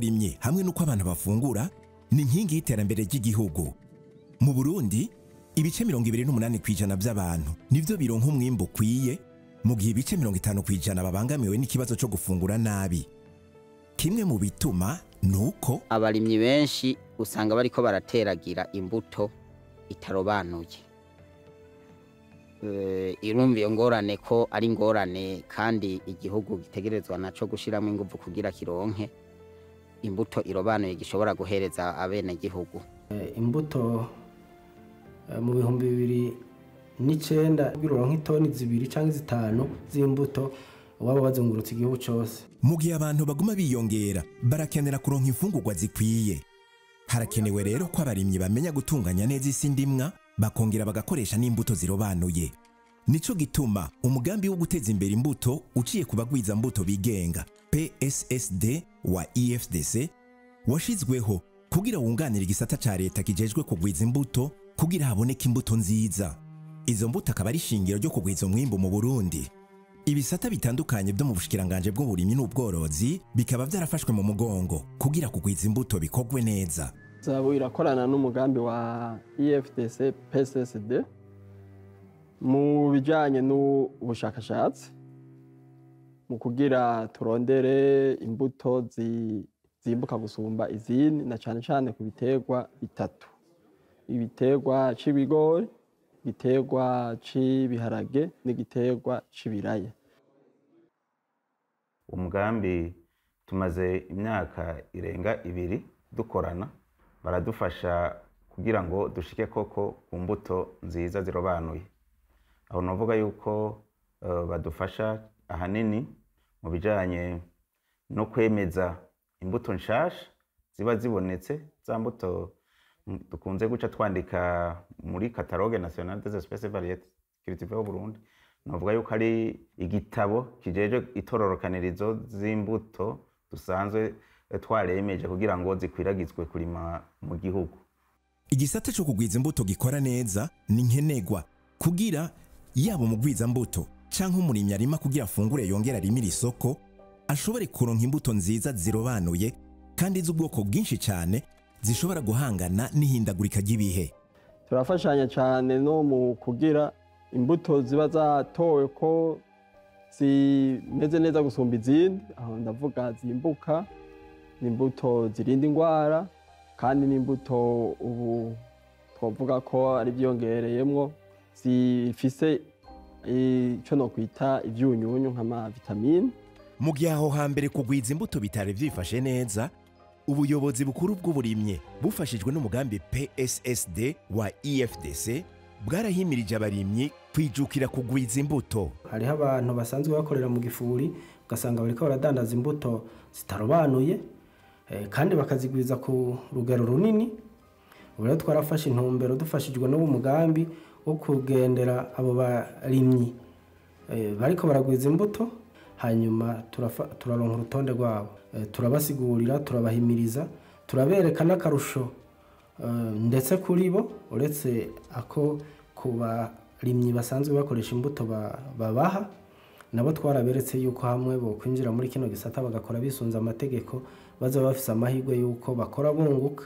uburimyi hamwe n'uko abantu bafungura ni inkingi y'iterambere ry'igihugu mu burundi ibice mirongo ibiri n'umunani ku ijana by'abantu nibyo bironka umwimbu ukwiye mu gihe ibice mirongo itanu ku ijana babangamiwe n'ikibazo cyo gufungura nabi kimwe mu bituma ni uko abarimyi benshi usanga bariko barateragira imbuto itarobanuye Eh, irumva iyo ngorane ko ari ingorane kandi igihugu gitegerezwa naco gushiramo inguvu kugira kironke imbuto irobanuye gishobora guhereza abenegihugu imbuto eh, mu bihumbi bibiri n'icenda bironka nk'itoni zibiri cyangwa zitanu z'imbuto waba wazungurutse igihugu cyose mu gihe abantu baguma biyongera barakenera kuronka imfungurwa zikwiye harakenewe rero ko abarimyi bamenya gutunganya neza isi ndimwa bakongera bagakoresha n'imbuto zirobanuye nico gituma umugambi wo guteza imbere imbuto uciye ku bagwiza mbuto bigenga pssd wa efdc washizweho kugira wunganire igisata ca leta kijejwe kugwiza imbuto kugira haboneke imbuto nziza izo mbuto akaba ari ishingiro ryo kugwiza umwimbu mu burundi ibisata bitandukanye byo mu bushikiranganje bw'uburimyi n'ubworozi bikaba byarafashwe mu mugongo kugira kugwiza imbuto bikogwe neza zabu irakorana n'umugambi wa efdc pssd mu bijyanye n'ubushakashatsi mu kugira turondere imbuto zi- zimbuka gusumba izindi na cyane cyane ku biterwa bitatu ibiterwa c'ibigori igiterwa c'ibiharage n'igiterwa c'ibiraya umugambi tumaze imyaka irenga ibiri dukorana baradufasha kugira ngo dushike koko ku mbuto nziza zirobanuye aho navuga yuko eh, badufasha ahanini mu bijyanye no kwemeza imbuto nshasha ziba zibonetse za mbuto mm, dukunze guca twandika muri catalogue nationale des espèces variétés cultivées au Burundi navuga yuko ari igitabo kijeje itororokanirizo z'imbuto dusanzwe eh, twaremeje kugira ngo zikwiragizwe kurima mu gihugu igisata cyo kugwiza imbuto gikora neza ni nkenegwa kugira yaba umugwiza mbuto canke umurimyi arima kugira afungure yongera arimira isoko ashobore kuronka imbuto nziza zirobanuye kandi z'ubwoko bwinshi cyane zishobora guhangana n'ihindagurika ry'ibihe turafashanya cyane no mu kugira imbuto ziba zatowe ko zimeze neza gusumba izindi aho ndavuga zimbuka ni imbuto zirinda indwara kandi n'imbuto ubu twavuga ko ari byongereyemwo zifise icyo no kwita ibyunyunyu nk'amavitamine mu gihe aho hambere kugwiza imbuto bitari byifashe neza ubuyobozi bukuru bw'uburimyi bufashijwe n'umugambi pssd wa efdc bwarahimirije abarimyi kwijukira kugwiza imbuto hariho abantu basanzwe bakorera mu gifuri ugasanga bariko baradandaza imbuto zitarobanuye eh, kandi bakazigwiza ku rugero runini ubu rero twarafashe intumbero dufashijwe n'uwo mugambi wo kugendera abo barimyi eh, bariko baragwiza imbuto hanyuma turafa- turaronka urutonde rwabo Eh, turabasigurira turabahimiriza turabereka n'akarusho eh, ndetse kuri bo uretse ako ku barimyi basanzwe bakoresha imbuto ba- babaha nabo twaraberetse yuko hamwe bo kwinjira muri kino gisata bagakora bisunze amategeko bazaba bafise amahirwe yuko bakora bunguka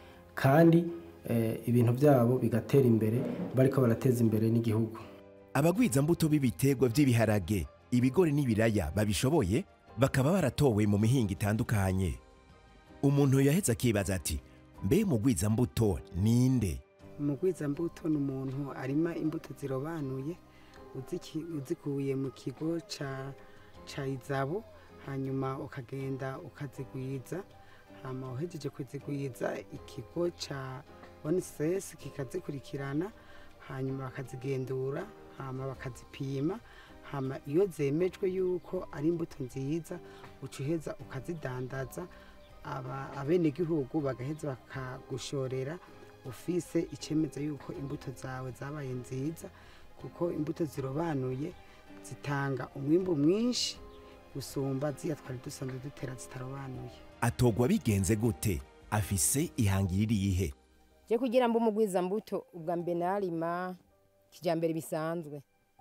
kandi eh, ibintu byabo bigatera imbere bariko barateza imbere n'igihugu abagwiza mbuto b'ibiterwa by'ibiharage ibigori n'ibiraya babishoboye bakaba baratowe mu mihinga itandukanye umuntu yahetse akibaza ati mbe mugwiza mbuto ninde umugwizambuto ni umuntu arima imbuto zirobanuye uziki- uzikuye mu kigo ca ca izabo hanyuma ukagenda ukazigwiza hama uhejeje kuzigwiza ikigo ca onisesi kikazikurikirana hanyuma bakazigendura hama bakazipima hama iyo zemejwe yuko ari imbuto nziza uca uheza ukazidandaza aba- abenegihugu bagaheza bakagushorera ufise icemeza yuko imbuto zawe zabaye nziza kuko imbuto zirobanuye zitanga umwimbu mwinshi gusumba ziya twari dusanzwe dutera zitarobanuye atogwa bigenze gute afise ihangiro irihe je kugira mbe umugwizambuto ubwa mbere narima kijambere bisanzwe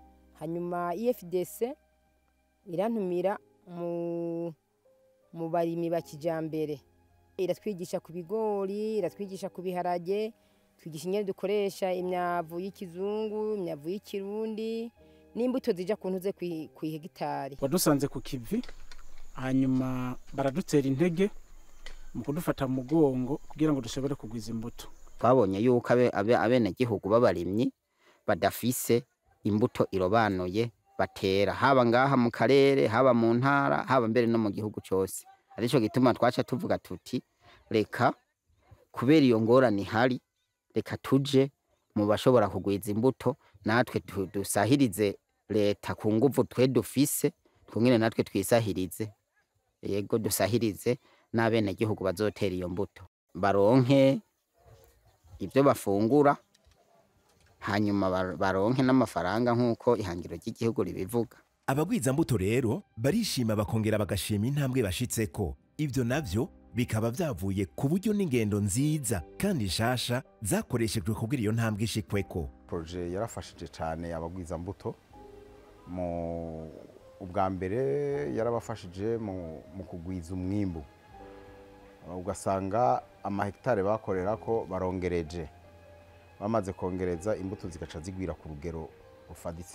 hanyuma ifdc irantumira mu mu barimyi ba kijambere iratwigisha ku bigori iratwigisha ku biharage twigisha ingene dukoresha imyavu y'ikizungu imyavu y'ikirundi n'imbuto zija ku ntuze ku hegitari wadusanze ku kivi hanyuma baradutera intege mu kudufata mu mugongo kugira ngo dushobore kugwiza imbuto twabonye yuko abe- abe- abenegihugu b'abarimyi badafise imbuto irobanuye batera haba ngaha mu karere haba mu ntara haba mbere no mu gihugu cyose arico gituma twaca tuvuga tuti reka kubera iyo ngorane ihari reka tuje mu bashobora kugwiza imbuto natwe tu- dusahirize leta ku nguvu twe dufise twongere natwe twisahirize yego dusahirize n'abenegihugu bazotera iyo mbuto baronke ibyo bafungura hanyuma bar- baronke n'amafaranga nk'uko ihangiro ry'igihugu ribivuga abagwizambuto rero barishima bakongera bagashima intambwe bashitseko ibyo navyo bikaba vyavuye ku buryo n'ingendo nziza kandi nshasha zakoreshejwe kugira iyo ntambwe ishikweko proje yarafashije cyane abagwizambuto mu ubwa mbere yarabafashije mu, mu kugwiza umwimbu ugasanga amahegitare bakorera ko barongereje bamaze kongereza imbuto zigaca zigwira ku rugero rufaditse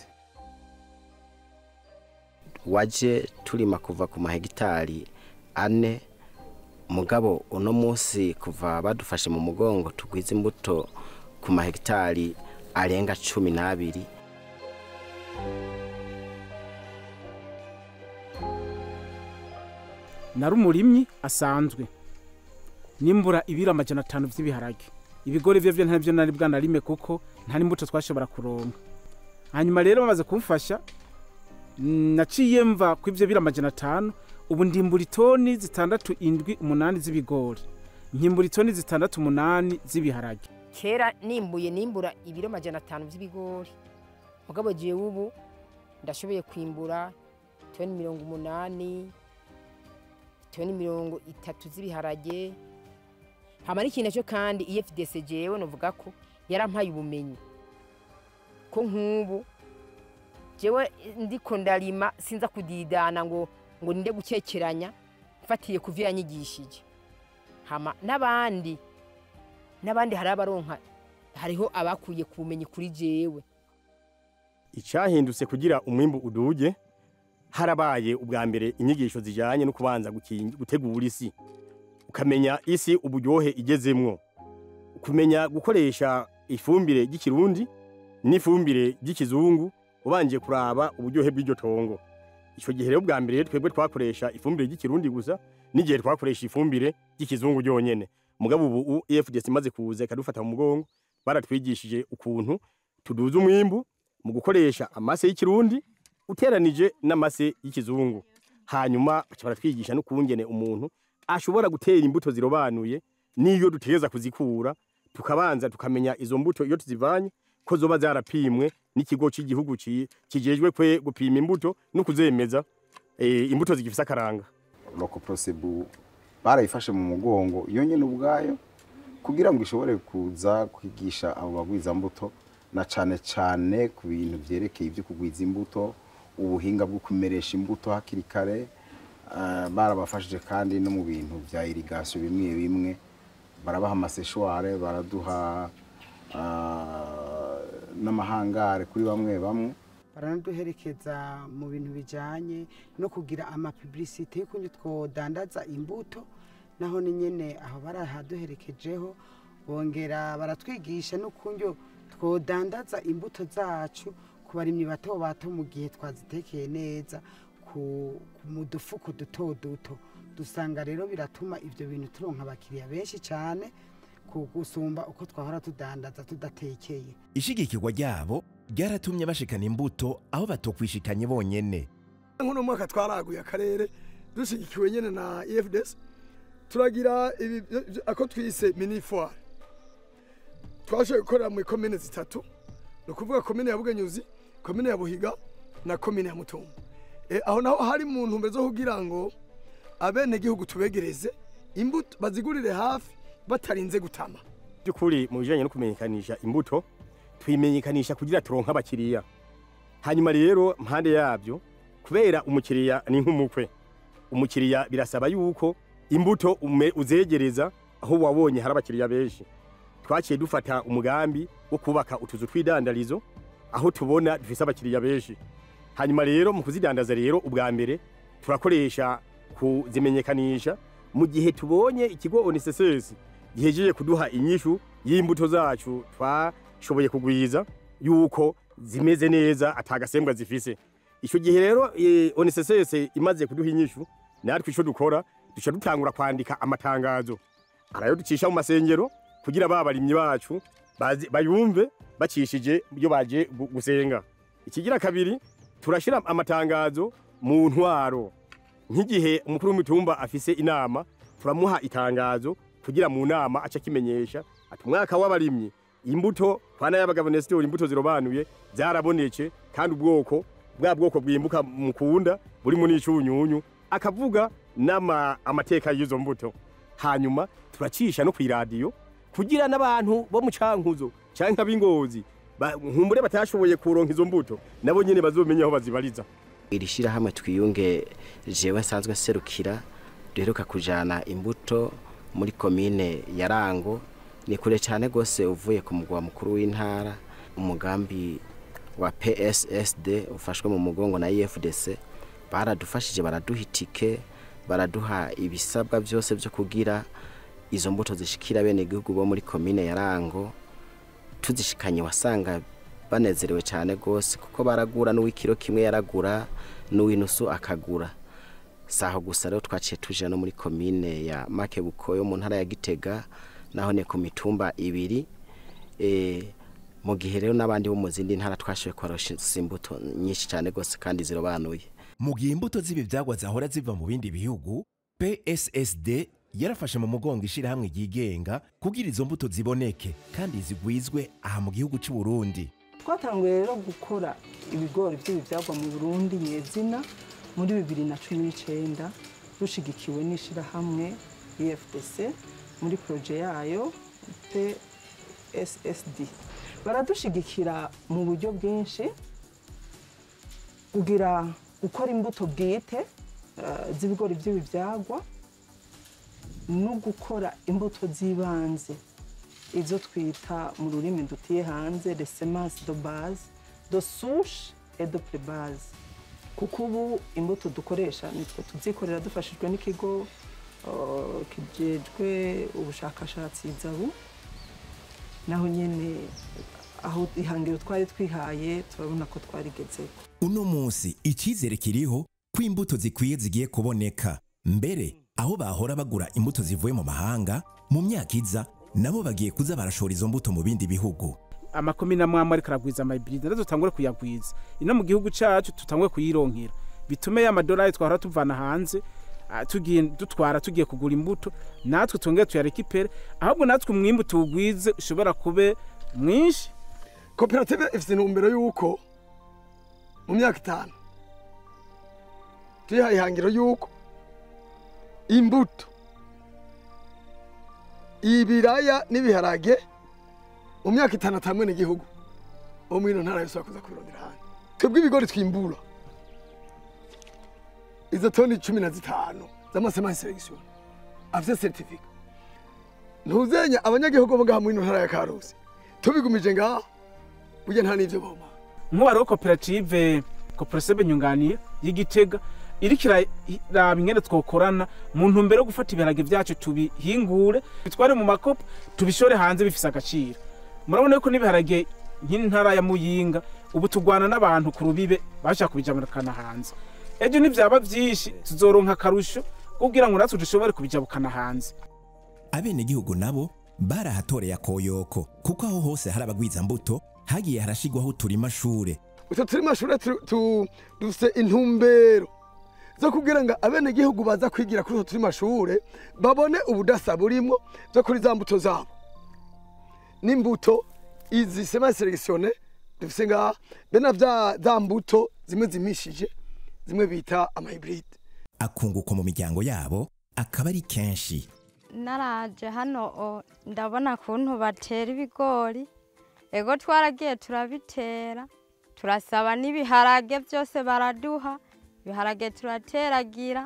waje turima kuva ku mahegitari ane mugabo uno munsi kuva badufashe mu mugongo tugwiza imbuto ku mahegitari arenga cumi n'abiri nari umurimyi asanzwe nimbura ibiro amajana atanu vy'ibiharage ibigori vyo vyo ntavyo nari bwanarime kuko nta n'imbuto twashobora kuronka hanyuma rero bamaze kumfasha mm, naciye mva ku ivyo biro amajana atanu ubu ndimbura itoni zitandatu indwi umunani z'ibigori nkimbura itoni zitandatu umunani z'ibiharage kera nimbuye nimbura ibiro majana atanu by'ibigori mugabo jewe ubu ndashoboye kwimbura toni mirongo umunani toni mirongo itatu z'ibiharage hama n'ikintu cyo kandi efdc jewe novuga ko yarampaye ubumenyi ko nk'ubu jewe ndiko ndarima sinza kudidana ngo ngo ninde gukekeranya mfatiye ku vyo yanyigishije hama n'abandi n'abandi hari abaronka hariho abakuye ku bumenyi kuri jewe icyahindutse kugira umwimbu uduge harabaye ubwa mbere inyigisho zijyanye no kubanza gukin- gutegura isi ukamenya isi uburyohe igezemwo kumenya gukoresha ifumbire ry'ikirundi n'ifumbire ry'ikizungu ubanje kuraba uburyohe bw'iryo tongo icyo gihe rero bwa mbere twebwe twakoresha ifumbire ry'ikirundi gusa n'igihe twakoresha ifumbire ry'ikizungu ryonyene mugabo ubu EFDS imaze kuza ikadufata mu mugongo baratwigishije ukuntu tuduza umwimbu mu gukoresha amase y'ikirundi uteranije n'amase y'ikizungu hanyuma baca baratwigisha n'ukungene umuntu ashobora gutera imbuto zirobanuye n'iyo dutegereza kuzikura tukabanza tukamenya izo mbuto iyo tuzivanye ko zoba zarapimwe n'ikigo cy'igihugu ci- kijejwe kwe gupima imbuto no kuzemeza eh, imbuto zigifise akaranga loko prosebu barayifashe mu mugongo iyo nyene ubwayo kugira ngo ishobore kuza kwigisha abo bagwizambuto na cane cane ku bintu vyerekeye ibyo kugwiza imbuto ubuhinga bwo kumeresha imbuto hakiri kare Ah, barabafashije kandi no mu bintu vya irigasiyo bimwe bimwe barabaha amaseshware baraduha ah, n'amahangare kuri bamwe bamwe baranaduherekeza mu bintu bijyanye no kugira amapibirisite y'ukuntu twodandaza imbuto naho ni nyine aho barahaduherekejeho bongera baratwigisha n'ukuntu twodandaza imbuto zacu ku barimyi bato bato mu gihe twazitekeye neza ku ku- mu dufuko duto duto dusanga rero biratuma ibyo bintu turonka abakiriya benshi cyane ku gusumba uko twahora tudandaza tudatekeye ishigikirwa ryabo ryaratumye bashikana imbuto aho batokwishikanye bonyene nk'uno mwaka twaraguye akarere dushyigikiwe nyine na efds turagira ibi byo- ako twise mini foire twashoboye gukorera mu komine zitatu ni ukuvuga komine ya bugenyuzi komine ya buhiga na komine ya mutumba e, aho naho hari mu ntumbero zo kugira ngo abenegihugu tubegereze imbuto bazigurire hafi batarinze gutama by'ukuri mu bijyanye no kumenyekanisha imbuto tuyimenyekanisha kugira turonke abakiriya hanyuma rero mpande yabyo kubera umukiriya ni nk'umukwe umukiriya birasaba yuko imbuto ume- uzegereza aho wabonye hari abakiriya benshi twaciye dufata umugambi wo kubaka utuzu tw'idandarizo aho tubona dufise abakiriya benshi hanyuma rero mu kuzidandaza rero ubwa mbere turakoresha kuzimenyekanisha mu gihe tubonye ikigo onisesesi gihejeje kuduha inyishu y'imbuto zacu twashoboye kugwiza yuko zimeze neza atagasembwa zifise icyo gihe rero eh, onisesesi imaze kuduha inyishu natwe icyo dukora duca dutangura kwandika amatangazo arayo ducisha mu masengero kugira ba barimyi bacu bazi- bayumve bacishije iyo baje gu- gusenga ikigira kabiri turashira amatangazo mu ntwaro nk'igihe umukuru w'imitumba afise inama turamuha itangazo kugira mu nama aca akimenyesha ati umwaka w'abarimyi imbuto kwana y'abagabo Nestor imbuto zirobanuye zarabonetse kandi ubwoko bwa bwoko bwimbuka mukunda buri mu n'icunyunyu akavuga n'ama amateka y'izo mbuto hanyuma turacisha no kw'iradiyo kugira n'abantu bo mu cankuzo canke ab'ingozi ba- nkumbure batashoboye kuronka izo mbuto nabo nyene bazomenya aho bazibariza iri shyirahamwe twiyunge jewe nsanzwe nserukira duheruka kujana imbuto muri komine ya rango ni kure cyane rwose uvuye ku mugwa mukuru w'intara umugambi wa pssd ufashwe mu mugongo na efdc baradufashije baraduha itike baraduha ibisabwa byose byo kugira izo mbuto zishikira bene igihugu bo muri komine ya rango tuzishikanye wasanga banezerewe cyane rwose kuko baragura n'uw'ikiro kimwe yaragura n'uw'inusu akagura saho gusa rero twaciye tuje no muri komine ya makebuko yo mu ntara ya gitega naho ne ku mitumba ibiri e, mu gihe rero n'abandi bo mu zindi ntara twashoboye kubarosha imbuto nyinshi cyane rwose kandi zirobanuye mu gihe imbuto z'ibi byagwa zahora ziva mu bindi bihugu pssd yarafashe mu mugongo ishyirahamwe ryigenga kugira izo mbuto ziboneke kandi zigwizwe aha mu gihugu cy'u Burundi twatanguye rero gukora ibigori by'ibi byagwa mu burundi nyezina muri bibiri na cumi n'icyenda rushigikiwe n'ishyirahamwe efdc muri poroje yayo pssd baradushigikira mu buryo bwinshi kugira gukora imbuto bwite eh, z'ibigori by'ibi byagwa no gukora imbuto z'ibanze izo twita mu rurimi dutiye hanze les semences de base de souche et de prébase kuko ubu imbuto dukoresha nitwe tuzikorera dufashijwe n'ikigo uh, kijejwe ubushakashatsi zabu naho nyene aho ihangiro twari twihaye turabona ko twarigezeko uno munsi icyizere kiriho ko imbuto zikwiye zigiye kuboneka mbere aho bahora bagura imbuto zivuye mu mahanga mu myaka iza nabo bagiye kuza barashora izo mbuto mu bindi bihugu amakomine amwe amwe ariko aragwiza amayibride rero dutangure kuyagwiza ino mu gihugu cyacu tutangure kuyironkera bitume ya madolari twahora tuvana hanze ah, tugiye dutwara tugiye kugura imbuto natwe twongere tuyarekipere ahubwo natwe umwimbu tuwugwize ushobora kube mwinshi koperative ifite intumbero y'uko mu myaka itanu tuyihaye ihangiro y'uko imbuto ibiraya n'ibiharage mu myaka itanu atamwe n'igihugu bo muri ino ntara yose bakuza kubirondera hanze twebwe ibigori twimbura izo toni cumi na zitanu z'amasemansi selekisiyo afite seritifika ntuzenya abanyagihugu bo ngaha muri ino ntara ya karusi tubigumije ngaha burya nta n'ivyo boma nk'uwariho koperative koperative nyunganiye y'igitega iriko iraraba ingene twokorana mu ntumbero yo gufata ibiharage vyacu tubihingure bitware mu makopo tubishore hanze bifise agaciro murabona yuko n'ibiharage nk'intara ya muyinga ubu tugwana n'abantu ku rubibe bashaka kubijaburukana hanze ejo nivyaba vyinshi tuzoronka akarusho kugira ngo natwe dushobore kubijabukana hanze abenegihugu nabo barahatoreye akoyoko kuko aho hose hari abagwizambuto hagiye harashigwaho uturima shure utwo turi mashure tu- tu- dufise intumbero zo kugira ngo abenegihugu baza kwigira kuri utwo turi mashure babone ubudasa burimwo zo kuri za mbuto zabo n'imbuto izi sema selekisione dufise ngaha be na vya za mbuto zimwe zimishije zimwe bita amahibride akunguko mu miryango yabo akaba ari kenshi naraje hano o, ndabona kuntu batera ibigori ego twaragiye turabitera turasaba n'ibiharage byose baraduha ibiharage turateragira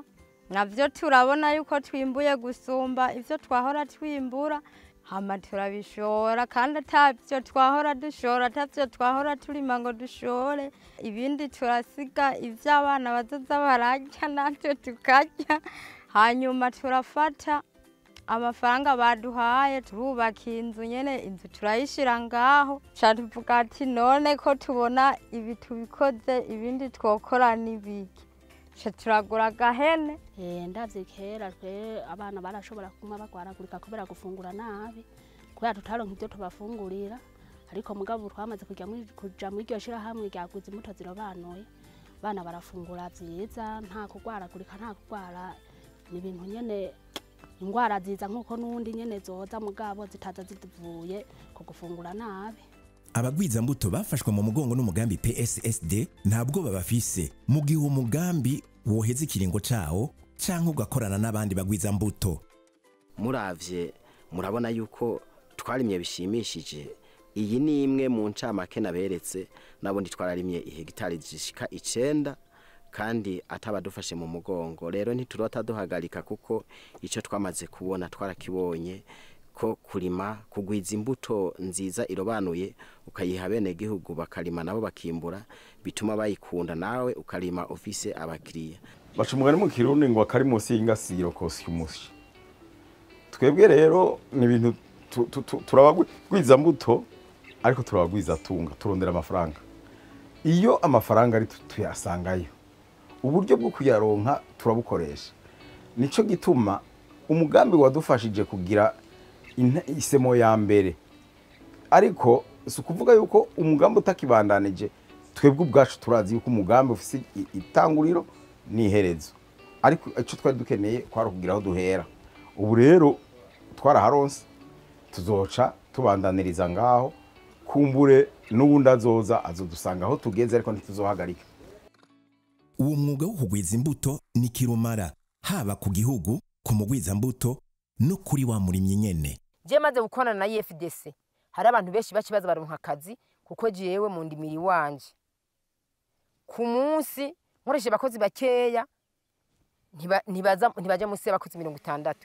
navyo turabona yuko twimbuye gusumba ivyo twahora twimbura hama turabishora kandi atavyo twahora dushora atavyo twahora turima ngo dushore ibindi turasiga ivyo abana bazoza bararya natwe tukarya hanyuma turafata amafaranga baduhaye turubaka inzu nyene inzu turayishira ngaho ca tuvuga ati none ko tubona ibi tubikoze ibindi twokora n'ibiki ca turagura agahene Eh, ndavye kera twe abana barashobora kuma bagwaragurika kubera gufungura nabi kubera tutaronka ivyo tubafungurira ariko mugabo ubu twamaze kuja muri- kuja muri iryo shirahamwe ryaguze imbuto zirobanuye abana barafungura vyiza nta kugwaragurika nta kugwara ni ibintu nyene ingwara ziza nk'uko n'undi nyene zoza mugabo zitaza zivuye ku gufungura nabi abagwizambuto bafashwe mu mugongo n'umugambi pssd nta bwoba bafise mu gihe uwo mugambi woheza ikiringo cawo canke ugakorana n'abandi bagwizambuto muravye murabona yuko twarimye bishimishije iyi ni imwe mu ncamake naberetse nabundi twararimye ihegitari zishika icenda kandi atabadufashe mu mugongo rero ntiturota duhagarika kuko ico twamaze kubona twarakibonye ko kurima kugwiza imbuto nziza irobanuye ukayiha bene gihugu bakarima nabo bakimbura bituma bayikunda nawe ukarima ufise abakiriya baca umugani mu kirundi ngo akari munsi y'ingasiro kosya umushi twebwe rero ni ibintu tu- tu- tu- turabagwiza mbuto ariko turabagwiza tunga turondera amafaranga iyo amafaranga ari tu- tuyasangayo uburyo bwo kuyaronka turabukoresha nico gituma umugambi wadufashije kugira inte- isemo ya mbere ariko si ukuvuga yuko umugambi utakibandanije twebwe ubwacu turazi yuko umugambi ufise i- itanguriro n'iherezo ariko icyo twari dukeneye kwari ukugira aho duhera ubu rero twaraharonse tuzoca tubandaniriza ngaho kumbure n'ubundi azoza azodusanga aho tugeze ariko ntituzohagarika uwo mwuga wo kugwiza imbuto ni kirumara haba ku gihugu ku mugwizambuto no kuri wa murimyi nyene je maze gukorana na EFDC hari abantu benshi bakibaza baronka akazi kuko jewe mu ndimiri wanje ku munsi nkoresheje abakozi bakeya ntiba- ntibaza- ntibaja munsi y'abakozi mirongo itandatu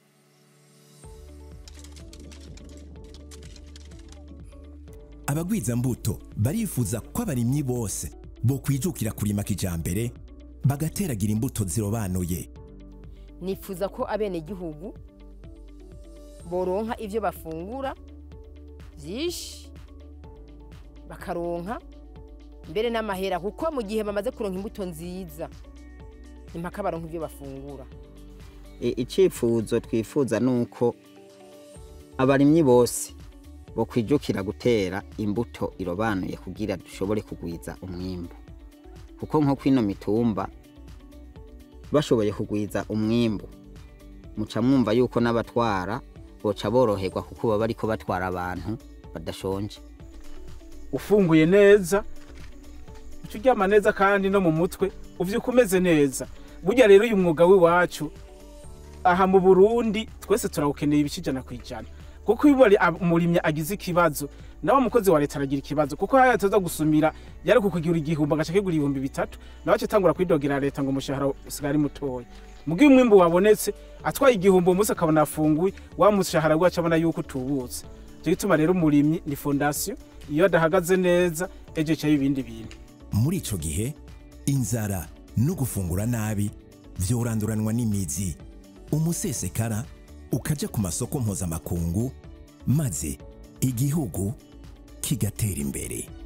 abagwizambuto barifuza ko abarimyi bose bokwijukira kurima kijambere bagateragira imbuto zirobanuye nifuza ko abenegihugu boronka ivyo bafungura vyinshi bakaronka mbere n'amahera kuko mu gihe bamaze kuronka imbuto nziza impaka baronka ivyo bafungura I- icyifuzo twifuza ni uko abarimyi bose bokwijukira gutera imbuto irobanuye kugira dushobore kugwiza umwimbu kuko nko kwino mitumba bashoboye kugwiza umwimbu muca mwumva yuko n'abatwara boca boroherwa kuko baba bariko batwara abantu badashonje ufunguye neza uca uryama neza kandi no mu mutwe uvyuka umeze neza burya rero uyu mwuga w'iwacu aha mu burundi twese turawukeneye ibice ijana ku ijana kuko iyo umuri- ab- umurimyi agize ikibazo nawe umukozi wa leta aragira ikibazo kuko haya ataza gusumira yari kukugira igihumbi agaca kigura ibihumbi bitatu nawe aca atangura kwidogera leta ngo umushahara usigaye ari mutoya mugihe umwimbu wabonetse atwaye igihumbi uwo munsi akabona afunguye wa mushahara gwaca abona yuko utubutse icyo gituma rero umurimyi ni fondasiyo iyo adahagaze neza ejo cayo ibindi bintu muri ico gihe inzara no gufungura nabi vyoranduranwa n'imizi umusesekara ukaja ku masoko mpuzamakungu maze igihugu kigatera imbere